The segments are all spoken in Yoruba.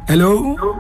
hello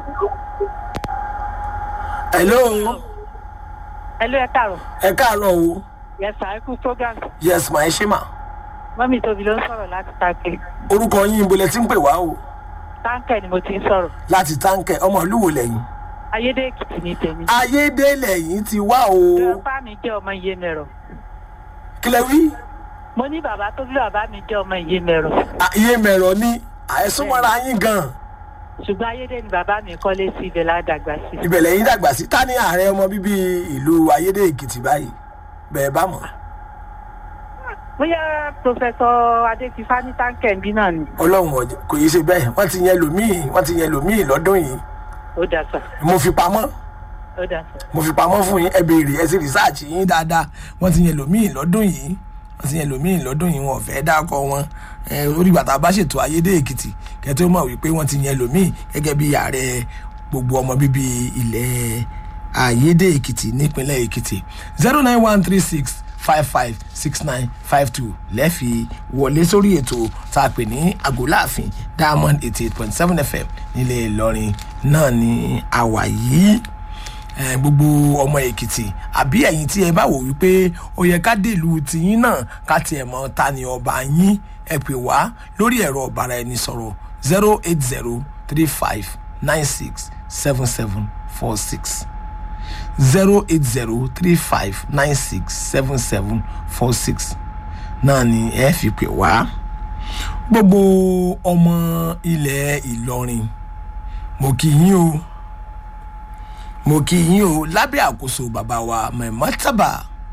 hello Hello, ẹ káàárọ̀. ẹ káàárọ̀ o Yes, sir, ẹ kú program. yes ma ẹ ṣe mà Mọ́mí tóbi ló ń sọ̀rọ̀ láti táǹkẹ̀. orúkọ yín ibo lẹ ti ń pè wá o Táǹkẹ̀ ni mo ti ń sọ̀rọ̀. láti táǹkẹ̀ ọmọ ìlú wo lẹ́yìn Ayédè Èkìtì ni tèmi. ayédè lẹ́yìn ti wá o Bàbá mi jẹ́ ọmọ Iyemẹ̀rọ̀. kílẹ̀ wí Mo ní bàbá tó bí bàbá mi jẹ́ ọmọ Iyemẹ̀rọ̀. iye mẹ̀rọ ni àìsúnmọ́ra yín gan Ṣùgbọ́n Ayédè ni bàbá mi kọ́lé sí ibẹ̀ ládàgbà sí. ibẹ̀ lẹ́yìn dàgbà sí ta ni ààrẹ ọmọ bíbí ìlú ayédè èkìtì báyìí bẹ́ẹ̀ bá mọ̀ Bóyá Prọfẹ̀sọ Adéfifá ní táǹkẹ̀ ń bí náà ni. ọlọ́run ọ̀jẹ̀ kò yí ṣe bẹ́ẹ̀ wọ́n ti yẹn lòmíì wọ́n ti yẹn lòmíì lọ́dún yìí Ó dà sà. mo fi pamọ́ Ó dà sà. mo fi pamọ́ fún yín ẹ béèrè ẹ sì rìsáàcì yín dáadáa wọ́n ti yẹn lòmíì lọ́dún yìí wọ́n ti yẹn lòmíì lọ́dún yìí wọn ò fẹ́ dákọ̀ wọn ẹ orí bàtà bá ṣètò ayédè èkìtì kẹtó mọ̀ wípé wọ́n ti yẹn lòmíì gẹ́gẹ́ bí ààrẹ gbogbo ọmọ bíbí ilẹ̀ ayédè èkìtì nípínlẹ̀ èkìtì zero nine one three six five five six nine five two lẹ́ẹ̀fi wọlé sórí ètò tá a pè ní àgọ́láàfin diamond eighty eight point seven fm nílẹ̀ ìlọrin náà ní àwà yìí ẹ, gbogbo ọmọ èkìtì àbí ẹ̀yin tí ẹ bá wò wípé ó yẹ ká dèlú tìyín náà ká tiẹ̀ mọ ta ni ọba yín ẹ pè wá lórí ẹ̀rọ ọ̀bàrà ẹni sọ̀rọ̀ zero eight zero three five nine six seven seven four six zero eight zero three five nine six seven seven four six náà ni ẹ fi pè wá gbogbo ọmọ ilẹ̀ ìlọrin mo kì í yín o mo kì í yín o lábẹ́ àkóso bàbá wa mẹ́mọ́tàbà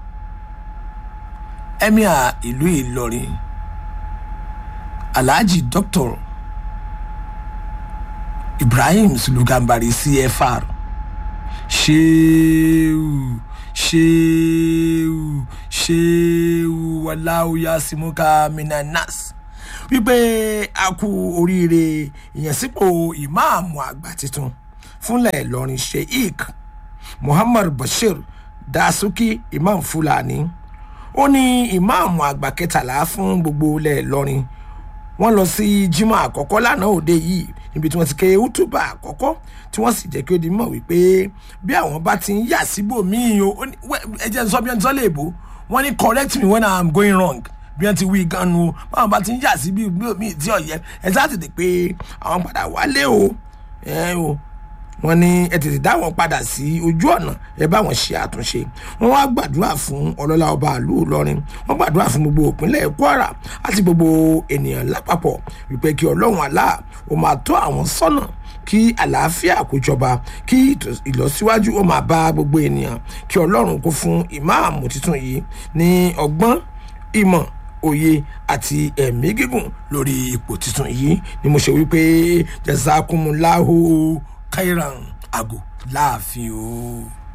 emir ìlú ìlọrin alhaji dr ibrahim sulugambari cfr ṣéwù ṣéwù ṣéwù wàláwù yasimuka minanas wípé a kú oríire ìyànsípò ìmáàmù àgbà tuntun fúnlẹ̀ ìlọrin sheik muhammad bashir dasuki imam fulani ó ní ìmáàmù àgbà kẹtàlá fún gbogbo ilẹ̀ ìlọrin wọ́n lọ sí jimoh àkọ́kọ́ lánàá òde yìí níbi tí wọ́n ti ké utuba àkọ́kọ́ tí wọ́n sì jẹ́ kí ó di mọ̀ wípé bí àwọn bá ti ń yà síbò míì o ó ní- wẹ́- ẹ jẹ́ n sọ bí wọ́n ti sọ léèbó wọ́n ní correct me when i am going wrong bí wọ́n ti wí gan nu o báwọn bá ti ń yà sí bí míì tí ọ̀yẹ́ ẹ sá tètè pé àwọn padà wálé o ẹ o wọ́n ní ẹ tètè dá wọn padà sí ojú ọ̀nà ẹ bá wọn ṣe àtúnṣe wọ́n wá gbàdúrà fún ọlọ́lá ọba àlú ìlọrin wọ́n gbàdúrà fún gbogbo ìpínlẹ̀ kwara àti gbogbo ènìyàn lápapọ̀ wípé kí ọlọ́run àlá ó máa tọ́ àwọn sọ́nà kí àlàáfíà kó jọba kí ìtò- ìlọsíwájú ó máa bá gbogbo ènìyàn kí ọlọ́run kó fún ìmáàmù tuntun yìí ní ọgbọ́n ìmọ̀ òye àti ẹ̀mí gígùn lórí ipò tuntun yìí ni mo ṣe wípé jẹ́sàkúnmùláhù kairan àgò láàfin o.